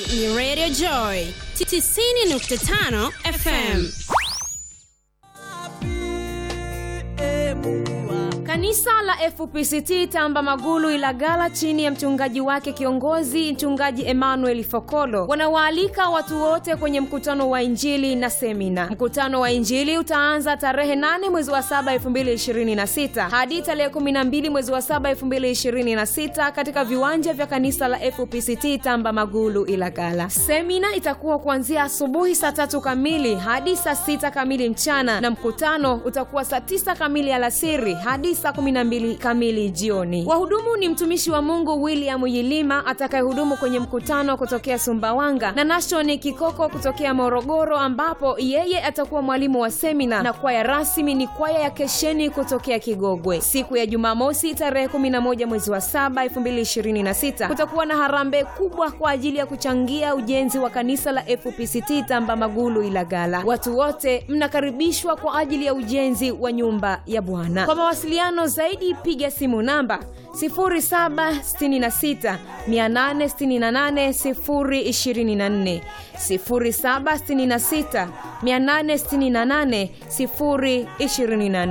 ni Radio Joy 90.5 FM. Kanisa la FPCT Tamba Magulu Ilagala chini ya mchungaji wake kiongozi mchungaji Emmanuel Fokolo wanawaalika watu wote kwenye mkutano wa Injili na semina. Mkutano wa Injili utaanza tarehe 8 mwezi wa 7 2026 hadi tarehe 12 mwezi wa 7 2026 katika viwanja vya kanisa la FPCT Tamba Magulu Ilagala. Semina itakuwa kuanzia asubuhi saa tatu kamili hadi saa sita kamili mchana na mkutano utakuwa saa tisa kamili alasiri hadi saa 12 kamili jioni. Wahudumu ni mtumishi wa Mungu William Yilima atakayehudumu kwenye mkutano kutokea Sumbawanga na Nashoni Kikoko kutokea Morogoro, ambapo yeye atakuwa mwalimu wa semina, na kwaya rasmi ni kwaya ya Kesheni kutokea Kigogwe. Siku ya Jumamosi tarehe 11 mwezi wa 7 2026 kutakuwa na harambee kubwa kwa ajili ya kuchangia ujenzi wa kanisa la FPCT Tamba Magulu Ilagala. Watu wote mnakaribishwa kwa ajili ya ujenzi wa nyumba ya Bwana. Kwa mawasiliano zaidi piga simu namba 0766 868 024 0766 868 024.